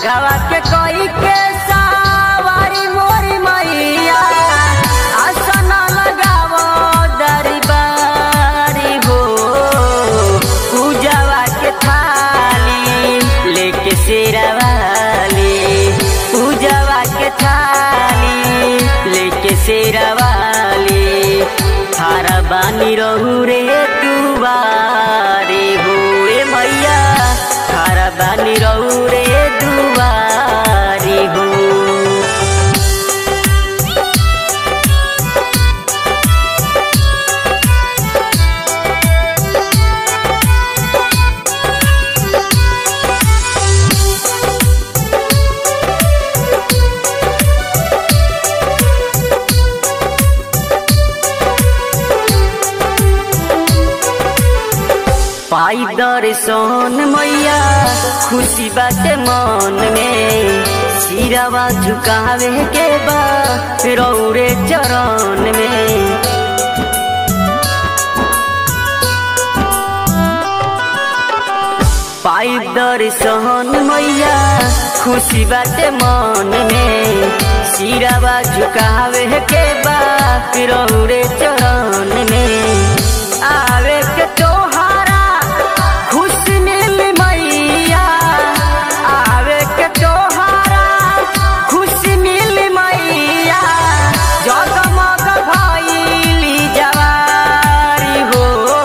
बाघवा के कोई के सवारी मोरी मैया आसन लगावो दरबारी हो पूजवा के थाली लेके शेरवाली पूजवा के थाली लेके शेरवाली थारा बानी रहू रे दुआरे हो ए मैया थारा बानी रहू रे दुआरे हो पाई दर्शन मैया खुशी बाटे मन में सिरवा झुकावे के बा रौरे चरण में पाई दर्शन मैया खुशी बाटे मन में सिरवा झुकावे के बा रौरे चरण में आवे के तोहारा खुशी मिल मैया आवे के तोहारा खुशी मिल मैया जगमग भइली जवारी हो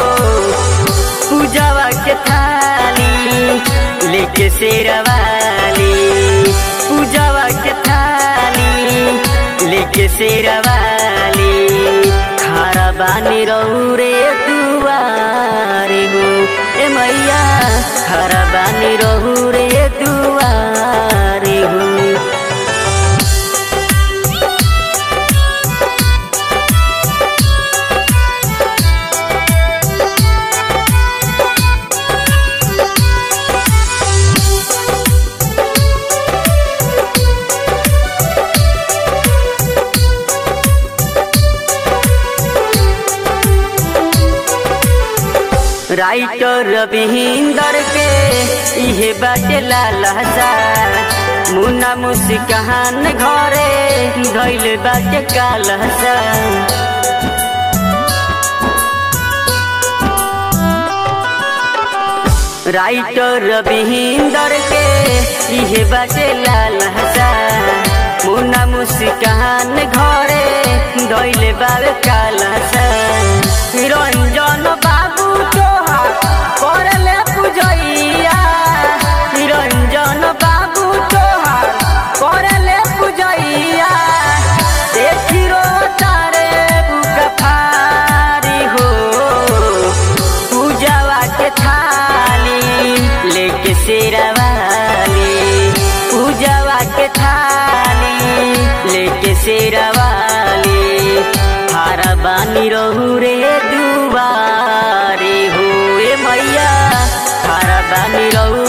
पूजवा के थाली लेके शेरवाली पूजवा के थाली लेके शेरवाली खारा बानी रहू रे दुआरे हो ए मैया खारा बानी रहू रे दुआरे हो राइटर रविंदर के इहे बाटे लालसा मुन्ना मुस्कान घरे धैल बाटे कालसा राइटर रविंदर के इहे बाटे लालसा मुन्ना मुस्कान घरे धैल बाबे कालसा रंजन बाबू तोहार करले पूजैया निरंजन बाबू तोहार करले पूजैया देखी रो तारे बुका फारी हो पूजवा के थाली लेके शेरवाली पूजवा के थाली लेके शेरवाली हारा बानी रहू रे दुआरे हो ए मैया हारा बानी रहू